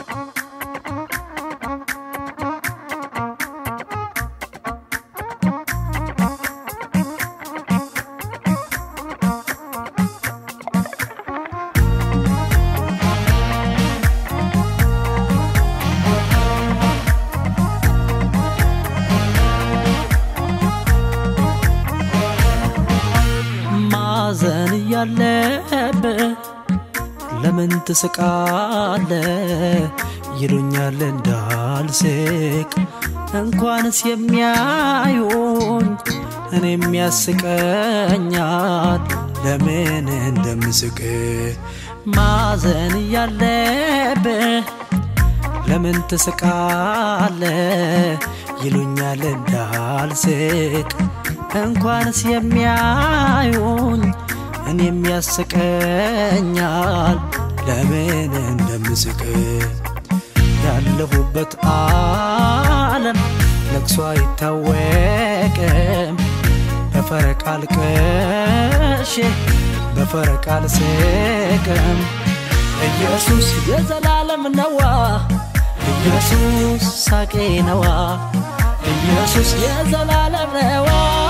ማዘን እያለብህ ለምን ትስቃለ? ይሉኛል እንዳልስቅ እንኳንስ የሚያዩኝ እኔም ያስቀኛል ለምን እንደምስቅ ማዘን እያለብህ ለምን ትስቃለ? ይሉኛል እንዳልስቅ እንኳንስ የሚያዩኝ እኔም ያስቀኛል ለምን እንደምስቅ ያለሁበት ዓለም ለቅሶ አይታወቅም በፈረቃ አልቅሼ በፈረቃ አልስቅም ኢየሱስ የዘላለም ነዋ ኢየሱስ ሳቄ ነዋ ኢየሱስ የዘላለም ነዋ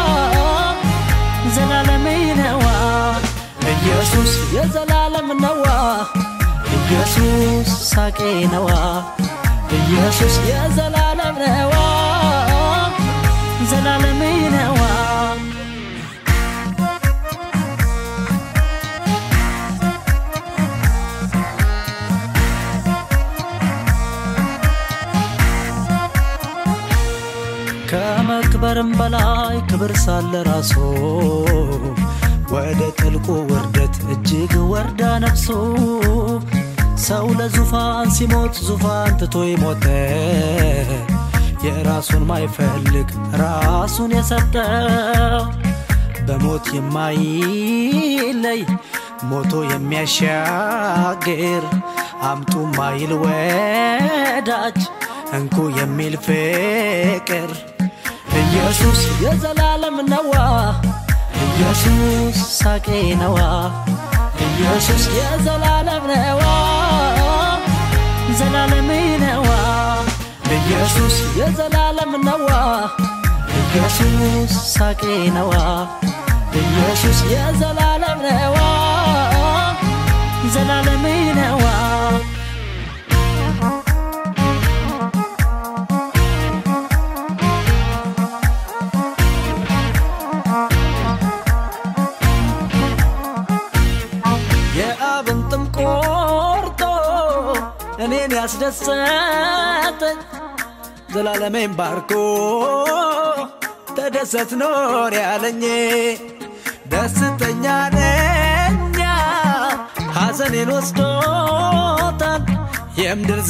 ዘላለሜ ነዋ ኢየሱስ የዘላለም ነዋ ኢየሱስ ሳቄ ነዋ ኢየሱስ የዘላለም ነዋ ዘላለሜ ነዋ ከመክበርም በላይ ክብር ሳለ ራሱ ወደ ጥልቁ ውርደት እጅግ ወርዳ ነፍሱ ሰው ለዙፋን ሲሞት ዙፋን ትቶ ይሞተ የራሱን ማይፈልግ ራሱን የሰጠ በሞት የማይለይ ሞቶ የሚያሻግር አምጡ ማይል ወዳጅ እንኩ የሚል ፍቅር ኢየሱስ የዘላለም ነዋ ኢየሱስ ሳቄ ነዋ ኢየሱስ የዘላለም ነዋ ዘላለሜ ነዋ ኢየሱስ የዘላለም ነዋ ኢየሱስ ሳቄ ነዋ ኢየሱስ የዘላለም ነዋ ዘላለሜ ነዋ የአብን ጥም ቆርጦ እኔን ያስደሰተኝ ዘላለሜን ባርኮ ተደሰት ኖር ያለኝ ደስተኛ ነኛ ሐዘኔን ወስዶታል የምድር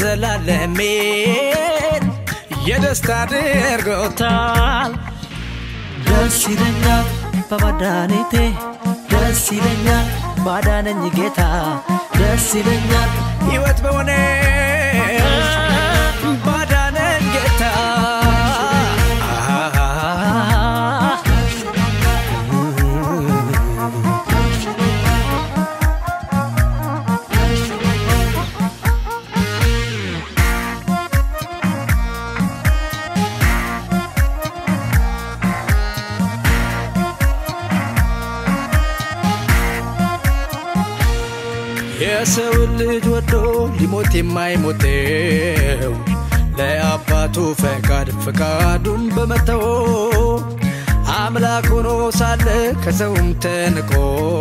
ዘላለሜን የደስታ አድርጎታል ደስ ይለኛል በመድኃኒቴ ደስ ይለኛል ባዳነኝ ጌታ ደስ ይለኛል ሕይወት በሆነ ባዳነኝ ጌታ የሰውን ልጅ ወዶ ሊሞት የማይሞተው ለአባቱ ፈቃድ ፈቃዱን በመተው አምላክ ሆኖ ሳለ ከሰውም ተንቆ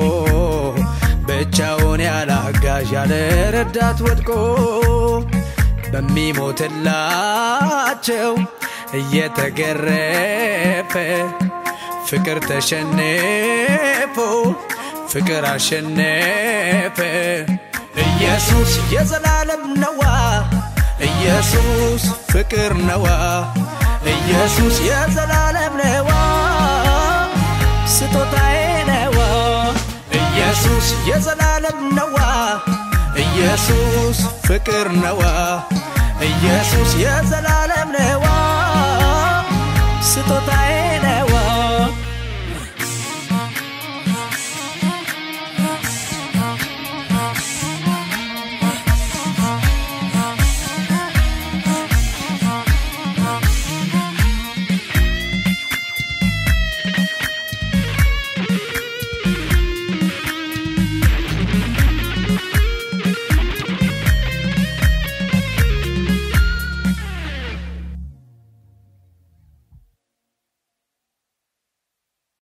ብቻውን ያለ አጋዥ ያለ ረዳት ወድቆ በሚሞትላቸው እየተገረፈ ፍቅር ተሸንፎ ፍቅር አሸነፈ ኢየሱስ የዘላለም ነዋ ኢየሱስ ፍቅር ነዋ ኢየሱስ የዘላለም ነዋ ስጦታዬ ነዋ ኢየሱስ የዘላለም ነዋ ኢየሱስ ፍቅር ነዋ ኢየሱስ የዘላለም ነዋ ስጦታዬ ነዋ